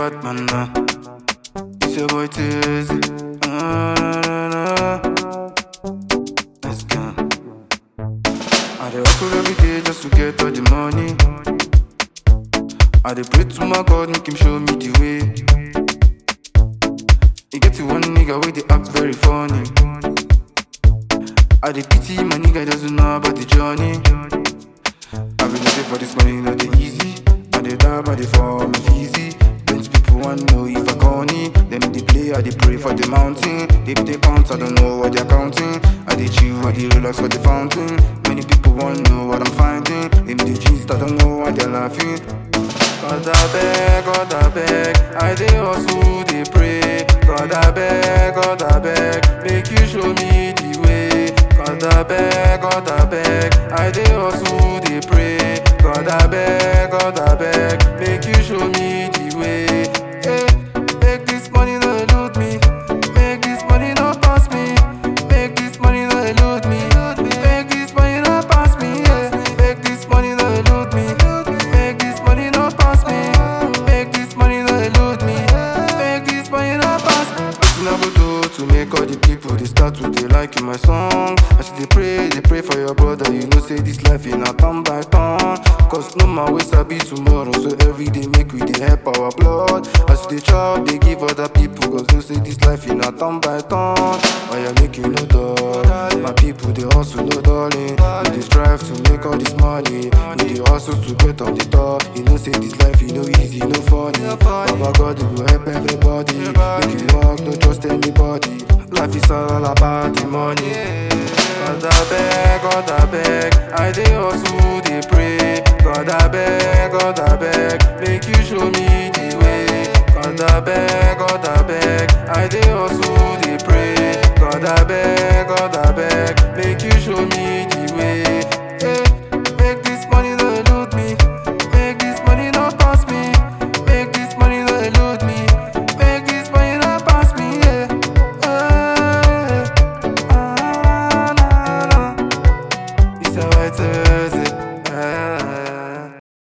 bad man now. It's your boy Tizzy. Uh, na, na, na. Let's go. I dey hustle every day just to get all the money. I dey pray to my God, make him show me the way. You get to one nigga wey dey act very funny. I dey pity my nigga doesn't know about the journey. I been looking for this money, no dey easy. I dey die by the form of easy. Plenty people want know if I corny. Them dey play, I dey pray for the mountain. They dey count, I don't know what they're counting. I dey chill, I dey relax for the fountain. Many people want know what I'm finding. Them dey gist, I don't know why they're laughing. God I beg, God I beg, I dey hustle, dey pray. God I beg, God I beg, make you show me the way. God I beg, God I beg, I dey hustle, dey pray. God I beg, God I beg, make you show me the way. Hey, make this money no elude me, make this money no pass me, make this money no elude me, make this money no pass me, yeah. make this money no elude me, make this money no pass me, make this money no elude me, make this money no pass me. Wetin I go do to make all the people they start to dey like my song? As you dey pray, dey pray for your brother, you know say this life in a turn by turn. Cause no man wey sabi tomorrow, so every day make we dey help our blood. As you dey chop, dey give other people, cause you say this life in a turn by turn. Why you make you no dull? My people they hustle no darling. We dey strive to make all this money. We dey hustle to get on the top. You know say this life you know easy, no funny. Baba God will help everybody. Make you work, no trust anybody. Life is all about the money. God I beg, God I beg, I dey hustle, dey pray. God I beg, God I beg, make you show me the way. God I beg.